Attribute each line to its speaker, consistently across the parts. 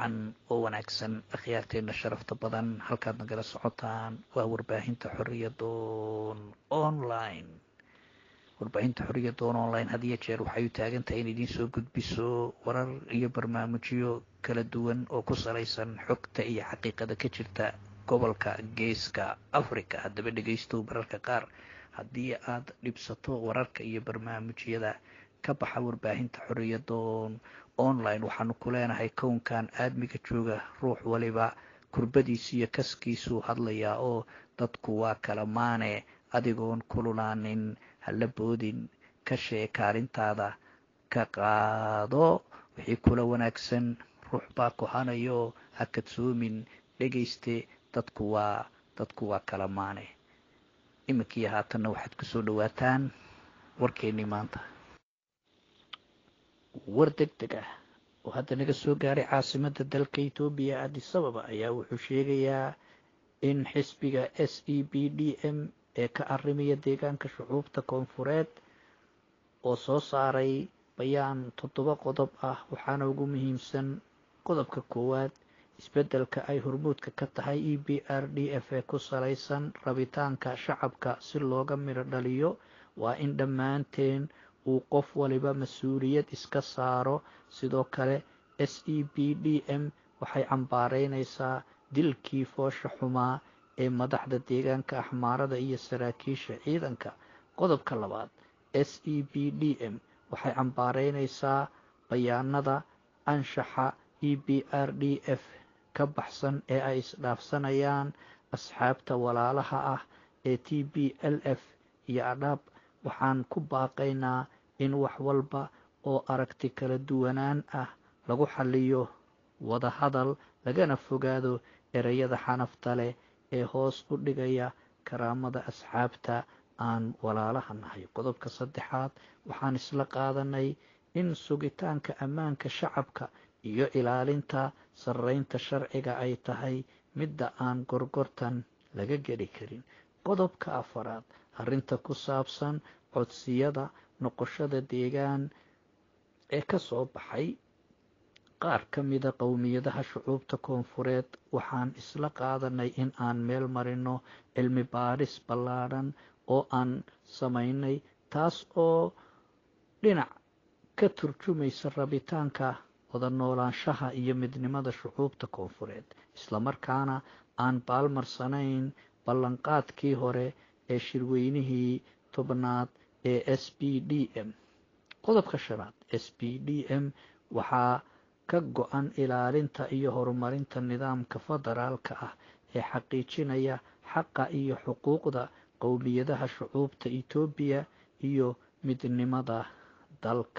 Speaker 1: wacan oo wanaagsan akhyaarteena sharafta badan halkaad nagala socotaan waa warbaahinta xoriyadoon online warbaahinta xoriyadoon online had iyo jeer waxay u taagan tahay in idiin soo gudbiso warar iyo barnaamijyo kala duwan oo ku salaysan xogta iyo xaqiiqada ka jirta gobolka geeska africa haddaba dhegaystow mararka qaar haddii aad dhibsato wararka iyo barnaamijyada ka baxa warbaahinta xoriyadoon online waxaanu ku leenahay kownkan aadmiga jooga ruux waliba kurbadiisu iyo kaskiisuu hadlayaa oo dadku waa kala maane adigoon kululaanin hala boodin ka shee kaalintaada ka qaado wixii kula wanaagsan ruux baa kohanayo ha kadsoomin dhegayste dadku waa dadku waa kala maane iminkii haatanna waxaad kusoo dhawaataan warkeennii maanta war deg deg ah oo hadda naga soo gaaray caasimada dalka etoobiya adisababa ayaa wuxuu sheegayaa in xisbiga s e b d m ee ka arimaya deegaanka shucuubta koonfureed oo soo saaray bayaan toddoba qodob ah waxaana ugu muhiimsan qodobka koowaad isbeddelka ay hormuudka ka tahay e b r d f ee ku salaysan rabitaanka shacabka si looga midho dhaliyo waa in dhammaanteen uu qof waliba mas-uuliyad iska saaro sidoo kale s e b d m waxay cambaareynaysaa dilkii foosha xumaa ee madaxda deegaanka axmaarada iyo saraakiisha ciidanka qodobka labaad s e b d m waxay cambaareynaysaa bayaanada anshaxa e b r d f ka baxsan ee ay isdhaafsanayaan asxaabta walaalaha ah ee t b l f iyo adhaab waxaan ku baaqaynaa in wax walba oo aragti kala duwanaan ah lagu xaliyo wada hadal lagana fogaado ereyada xanafta leh ee hoos u dhigaya karaamada asxaabta aan walaalaha nahay qodobka saddexaad waxaan isla qaadanay in sugitaanka ammaanka shacabka iyo ilaalinta sarreynta sharciga ay tahay midda aan gorgortan laga geli karin qodobka afaraad arrinta ku saabsan codsiyada noqoshada deegaan ee ka soo baxay qaar ka mida qowmiyadaha shucuubta koonfureed waxaan isla qaadanay in aan meel marino cilmi baaris ballaadhan oo aan samaynay taas oo dhinac ka turjumaysa rabitaanka wada noolaanshaha iyo midnimada shucuubta koonfureed islamarkaana aan baalmarsanayn ballanqaadkii hore ee shirweynihii tobnaad ee s b d m qodobka shanaad s b d m waxaa ka go-an ilaalinta iyo horumarinta nidaamka federaalka ah ee xaqiijinaya xaqa iyo xuquuqda qowmiyadaha shucuubta etoobiya iyo midnimada dalka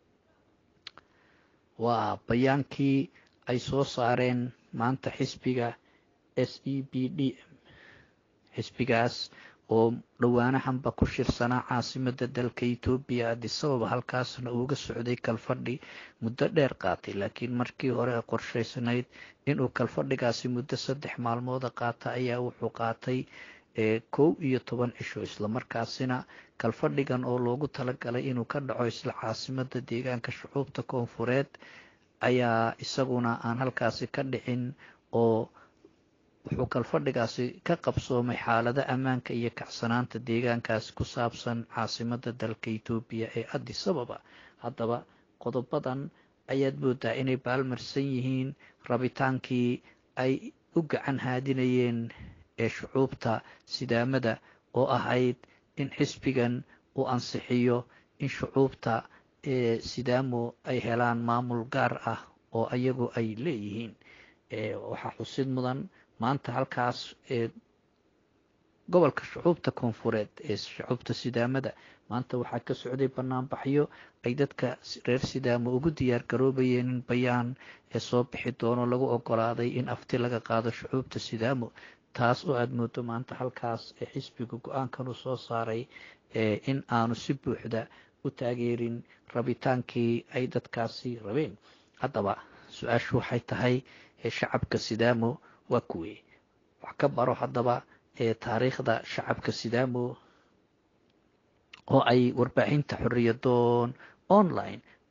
Speaker 1: waa bayaankii ay soo saareen maanta xisbiga s e b d m xisbigaas oo dhowaanahanba ku shirsanaa caasimada dalka etoobiya adisababa halkaasna uuga socday kalfadhi muddo dheer qaatay laakiin markii hore qorshaysnayd inuu kalfadhigaasi muddo saddex maalmooda qaata ayaa wuxuu qaatay kow iyo toban cisho islamarkaasina kalfadhigan oo loogu talagalay inuu ka dhaco isla caasimada deegaanka shucuubta koonfureed ayaa isaguna aan halkaasi ka dhicin oo wuxuu kalfadhigaasi ka qabsoomay xaalada ammaanka iyo kacsanaanta deegaankaasi ku saabsan caasimada dalka etoobiya ee adisababa haddaba qodobadan ayaad moodaa inay baalmarsan yihiin rabitaankii ay u gacan haadinayeen ee shucuubta sidaamada oo ahayd in xisbigan uu ansixiyo in shucuubta ee sidaamo ay helaan maamul gaar ah oo ayagu ay leeyihiin waxaa xusid mudan maanta halkaas ee gobolka shucuubta koonfureed ee shucuubta sidaamada maanta waxaa ka socday banaanbaxyo ay dadka reer sidaamo ugu diyaar garoobayeen in bayaan ee soo bixi doono lagu ogolaaday in afti laga qaado shucuubta sidaamo taas oo aada moodo maanta halkaas ee xisbiga go-aankan uu soo saaray in aanu si buuxda u taageerin rabitaankii ay dadkaasi rabeen haddaba su-aashu waxay tahay shacabka sidaamo waa kuwey wax ka baro haddaba ee taariikhda shacabka sidaamo oo ay warbaahinta xoriyadoon online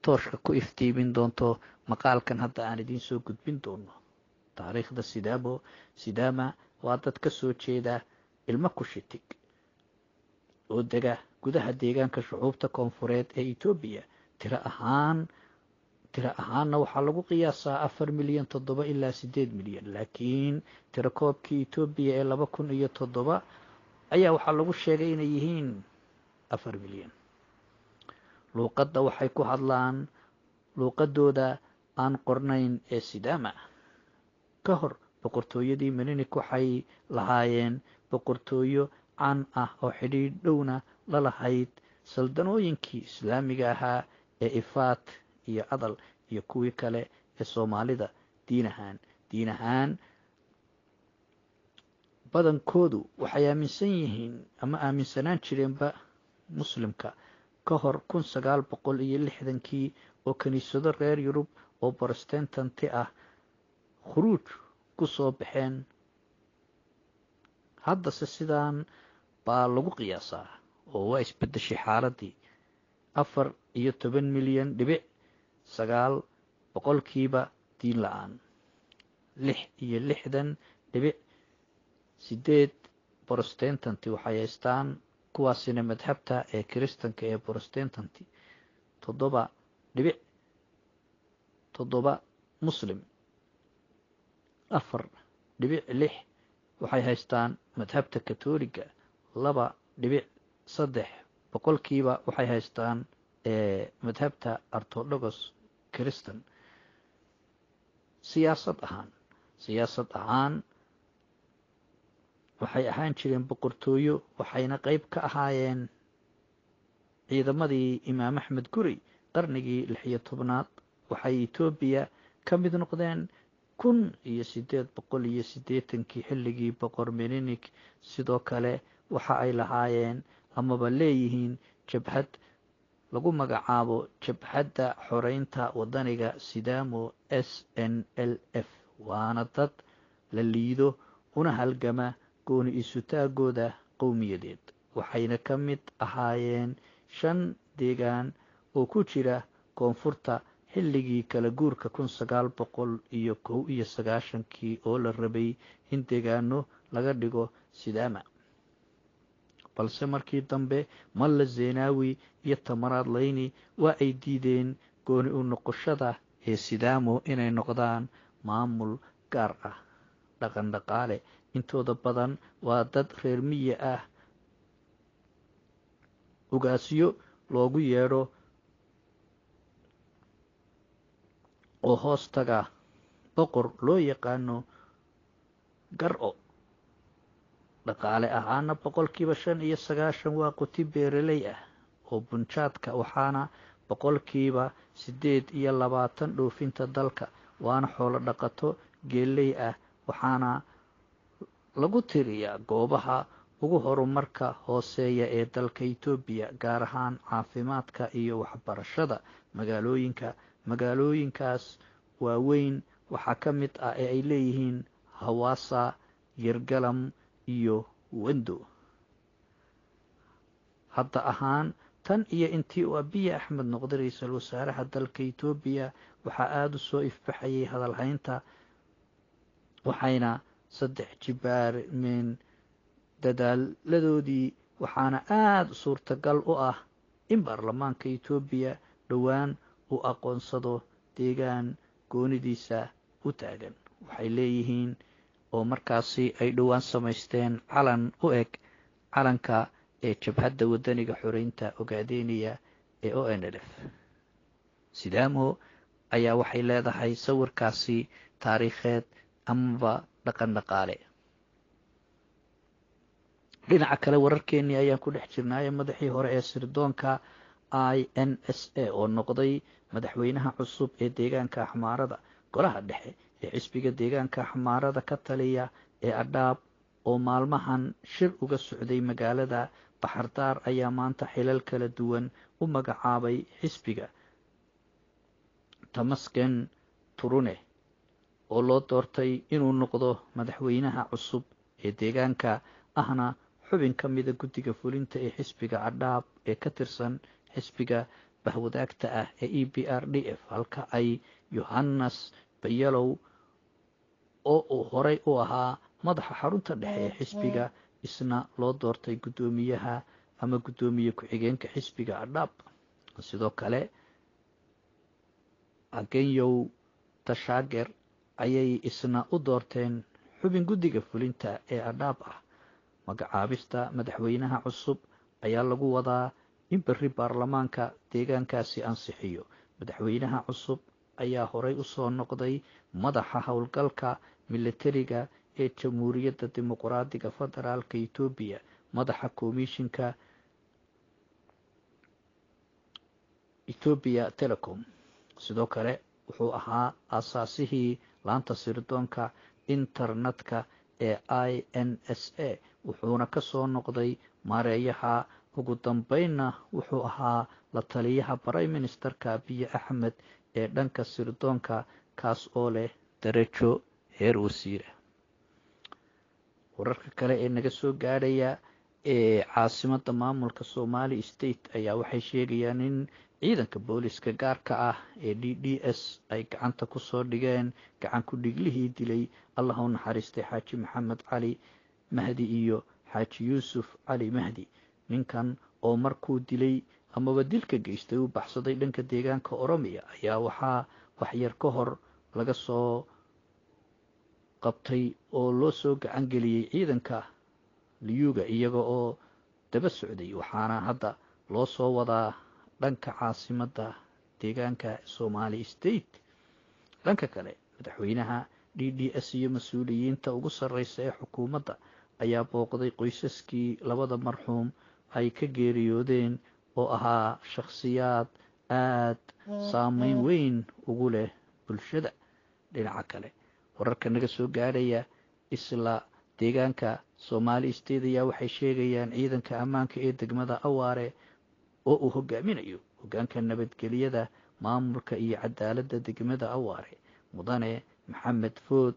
Speaker 1: tooshka ku iftiimin doonto maqaalkan hadda aan idiin soo gudbin doono taariikhda sidaamo sidaama waa dad ka soo jeeda ilmo kushitig oo dega gudaha deegaanka shucuubta koonfureed ee etoobiya tiro ahaan tiro ahaanna waxaa lagu qiyaasaa afar milyan toddoba ilaa siddeed milyan laakiin tiro koobkii etoobiya ee laba kun iyo toddoba ayaa waxaa lagu sheegay inay yihiin afar milyan luuqadda waxay ku hadlaan luuqadooda aan qornayn ee sidaama ka hor boqortooyadii meninik waxay lahaayeen boqortooyo caan ah oo xidhiidh dhowna la lahayd saldanooyinkii islaamiga ahaa ee ifaat iyo adal iyo kuwii kale ee soomaalida diin ahaan diin ahaan badankoodu waxay aaminsan yihiin ama aaminsanaan jireenba muslimka ka hor kun sagaal boqol iyo lixdankii oo kiniisado reer yurub oo brotestanti ah khuruuj ku soo baxeen haddase sidaan baa lagu qiyaasaa oo waa isbeddeshay xaaladii afar iyo toban milyan dhibic sagaal boqolkiiba diin la-aan lix iyo lixdan dhibic sideed brotestanti waxay haystaan kuwaasina madhabta ee kiristanka ee brotestanti toddoba dhibic toddoba muslim afar dhibic lix waxay haystaan madhabta katoliga laba dhibic saddex boqolkiiba waxay haystaan madhabta ortodogos kiristan siyaasad ahaan siyaasad ahaan waxay ahaan jireen boqortooyo waxayna qeyb ka ahaayeen ciidamadii imaam axmed guri qarnigii lix iyo tobnaad waxay etoobiya ka mid noqdeen kun iyo sideed boqol iyo siddeetankii xilligii boqor meninik sidoo kale waxa ay lahaayeen amaba leeyihiin jabhad lagu magacaabo jabhadda xoreynta wadaniga sidaamo s n l f waana dad la liido una halgama gooni isutaagooda qowmiyadeed waxayna ka mid ahaayeen shan deegaan oo ku jira koonfurta xilligii kala guurka kun sagaal boqol iyo kow iyo sagaashankii oo la rabay in deegaano laga dhigo sidaama balse markii dambe malla zeenaawi iyo tamaraad layni waa ay diideen gooni u noqoshada ee sidaamo inay noqdaan maamul gaar ah dhaqan dhaqaale intooda badan waa dad reer miya ah ugaasyo loogu yeedho oo hoos taga boqor loo yaqaano gar-o dhaqaale ahaana boqolkiiba shan iyo sagaashan waa quti beeraley ah oo bunjaadka waxaana boqolkiiba siddeed iyo labaatan dhoofinta dalka waana xoolo dhaqato geeley ah waxaana lagu tiriyaa goobaha ugu horumarka hooseeya ee dalka etoobiya gaar ahaan caafimaadka iyo waxbarashada magaalooyinka magaalooyinkaas waaweyn waxaa ka mid ah ee ay leeyihiin hawaasa yergalam iyo wendo hadda ahaan tan iyo intii uu abiya axmed noqday ra-iisul wasaaraha dalka etoobiya waxaa aada u soo ifbaxayay hadalhaynta waxayna saddex jibaarmeen dadaaladoodii waxaana aada suurtagal u ah in baarlamaanka etoobiya dhowaan uu aqoonsado deegaan goonidiisa u taagan waxay leeyihiin oo markaasi ay dhowaan samaysteen calan u eg calanka ee jabhadda wadaniga xoreynta ogaadeynaya ee o n l f sidaamo ayaa waxay leedahay sawirkaasi taariikheed amaba dhaqan dhaqaale dhinaca kale wararkeenii ayaan ku dhex jirnaaye madaxii hore ee sirdoonka i n s a oo noqday madaxweynaha cusub ee deegaanka axmaarada golaha dhexe ee xisbiga deegaanka axmaarada ka taliya ee adhaab oo maalmahan shir uga socday magaalada baxardaar ayaa maanta xilal kala duwan u magacaabay xisbiga tamasken turune oo loo doortay inuu noqdo madaxweynaha cusub ee deegaanka ahna xubin ka mida guddiga fulinta ee xisbiga cadhaab ee ka tirsan xisbiga bahwadaagta ah ee e b r d f halka ay yohannes bayalow oo uu horay u ahaa madaxa xarunta dhexe ee xisbiga isna loo doortay guddoomiyaha ama guddoomiye ku-xigeenka xisbiga adhaab sidoo kale agenyow tashaager ayay isna u doorteen xubin guddiga fulinta ee adhaab ah magacaabista madaxweynaha cusub ayaa lagu wadaa in berri baarlamaanka deegaankaasi ansixiyo madaxweynaha cusub ayaa horay u soo noqday madaxa howlgalka militariga ee jamhuuriyadda dimuqraadiga federaalka etoobiya madaxa komishinka etoobiya telecom sidoo kale wuxuu ahaa aasaasihii laanta sirdoonka internetka ee i n s a wuxuuna ka soo noqday maareeyaha ugu dambeynna wuxuu ahaa la taliyaha prime ministerka abiye axmed ee dhanka sirdoonka kaas oo leh darajo heer wasiira wararka kale ee naga soo gaadhaya ee caasimada maamulka somali state ayaa waxay sheegayaan in ciidanka booliska gaarka ah ee d d s ay gacanta kusoo dhigeen gacan ku dhiglihii dilay allah u naxariistay xaaji maxamed cali mahdi iyo xaaji yuusuf cali mahdi ninkan oo markuu dilay amaba dilka geystay uu baxsaday dhanka deegaanka oromiya ayaa waxaa waxyar ka hor laga soo qabtay oo loo soo gacan geliyey ciidanka liyuga iyaga oo daba socday waxaana hadda loo soo wadaa dhanka caasimadda deegaanka somali state dhanka kale madaxweynaha d d s iyo mas-uuliyiinta ugu sarreysa ee xukuumadda ayaa booqday qoysaskii labada marxuum ay ka geeriyoodeen oo ahaa shakhsiyaad aad saameyn weyn ugu leh bulshada dhinaca kale wararka naga soo gaadhaya isla deegaanka somali state ayaa waxay sheegayaan ciidanka ammaanka ee degmada awaare oo uu hogaaminayo hogaanka nabadgelyada maamulka iyo cadaaladda degmada awaare mudane maxamed food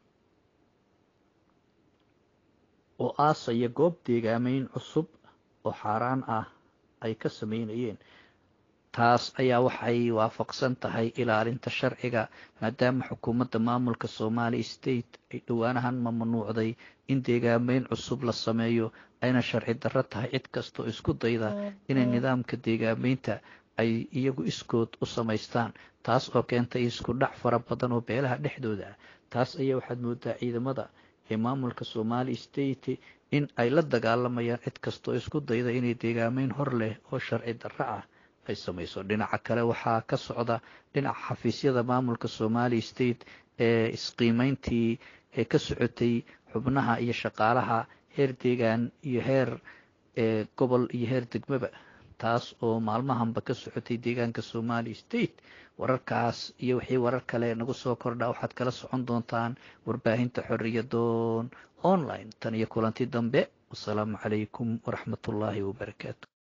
Speaker 1: oo aasaya goob deegaameyn cusub oo xaaraan ah ay ka sameynayeen taas ayaa waxay waafaqsan tahay ilaalinta sharciga maadaama xukuumadda maamulka somali state ay dhowaanahan mamnuucday in deegaameyn cusub la sameeyo ayna sharci darro tahay cid kastoo isku dayda inay nidaamka deegaameynta ay iyagu iskood u samaystaan taas oo keentay isku dhac fara badan oo beelaha dhexdooda ah taas ayaa waxaad moodaa ciidamada ee maamulka somali state in ay la dagaalamayaan cid kastoo isku dayda inay deegaameyn hor leh oo sharci darro ah ay samayso dhinaca kale waxaa ka socda dhinaca xafiisyada maamulka somali state ee isqiimeyntii ee ka socotay xubnaha iyo shaqaalaha heer deegaan iyo heer gobol iyo heer degmaba taas oo maalmahanba ka socotay deegaanka somali state wararkaas iyo wixii warar kale nagu soo kordha waxaad kala socon doontaan warbaahinta xoriyadoon online tan iyo kulanti dambe wasalaamu calaykum waraxmatullaahi wabarakaatu